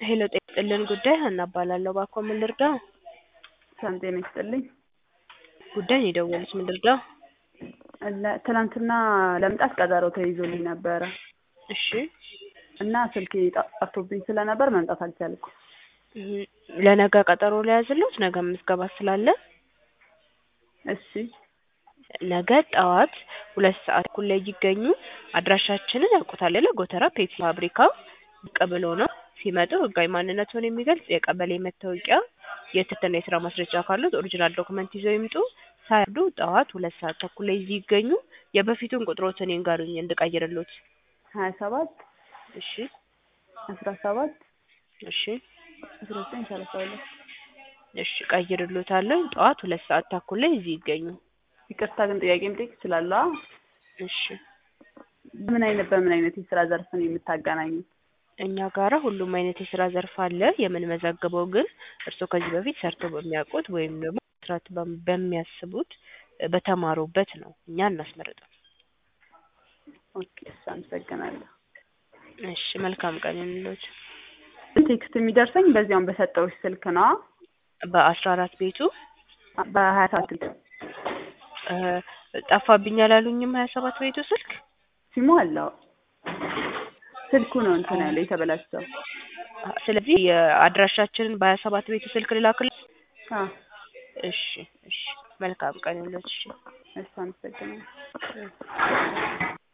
ሄሎ ጤና ይስጥልን ጉዳይ ሀና እባላለሁ። እባክዎ ምን ልርዳው? ሰላም ጤና ይስጥልኝ። ጉዳይ ነው የደወሉት ምን ልርዳው? ለ- ትናንትና ለመምጣት ቀጠሮ ተይዞልኝ ነበረ እሺ እና ስልኬ ጠ- ጠፍቶብኝ ስለነበር መምጣት አልቻልኩም። እም፣ ለነገ ቀጠሮ ልያዝልዎት? ነገ ምዝገባ ስላለ እሺ ነገ ጠዋት ሁለት ሰዓት ተኩል ላይ ይገኙ። አድራሻችንን ያውቁታል አይደል? ጎተራ ፔፕሲ ፋብሪካ ብቅ ብሎ ነው ሲመጡ ህጋዊ ማንነቱን የሚገልጽ የቀበሌ መታወቂያ፣ የትምህርትና የስራ ማስረጃ ካሉት ኦሪጂናል ዶክመንት ይዘው ይምጡ። ሳያርዱ ጠዋት ሁለት ሰዓት ተኩል ላይ እዚህ ይገኙ። የበፊቱን ቁጥሮትን ይንገሩኝ እንድቀይርልዎት። ሀያ ሰባት እሺ አስራ ሰባት እሺ አስራ ዘጠኝ ሰላሳ ሁለት እሺ ቀይርልዎታለሁ። ጠዋት ሁለት ሰዓት ተኩል ላይ እዚህ ይገኙ። ይቅርታ ግን ጥያቄ መጠየቅ እችላለሁ? እሺ ምን አይነት በምን አይነት የስራ ዘርፍ ነው የምታገናኙት? እኛ ጋራ ሁሉም አይነት የስራ ዘርፍ አለ። የምንመዘግበው ግን እርስዎ ከዚህ በፊት ሰርተው በሚያውቁት ወይም ደግሞ መስራት በም- በሚያስቡት በተማሩበት ነው። እኛ እናስመርጥም። ኦኬ እሺ አመሰግናለሁ። እሺ መልካም ቀን ይሁንልዎት። ቴክስት የሚደርሰኝ በዚያውን በሰጠሁሽ ስልክ ነው በአስራ አራት ቤቱ በሀያ ሰባት እ፣ ጠፋብኝ አላሉኝም? ሀያ ሰባት ቤቱ ስልክ ሲሙ አለው ስልኩ ነው እንትን ያለው የተበላሸው። ስለዚህ የአድራሻችንን በሀያ ሰባት ቤቱ ስልክ ልላክል። አ እሺ እሺ መልካም ቀን ይሁንልዎት። እሺ እሺ አመሰግናለሁ።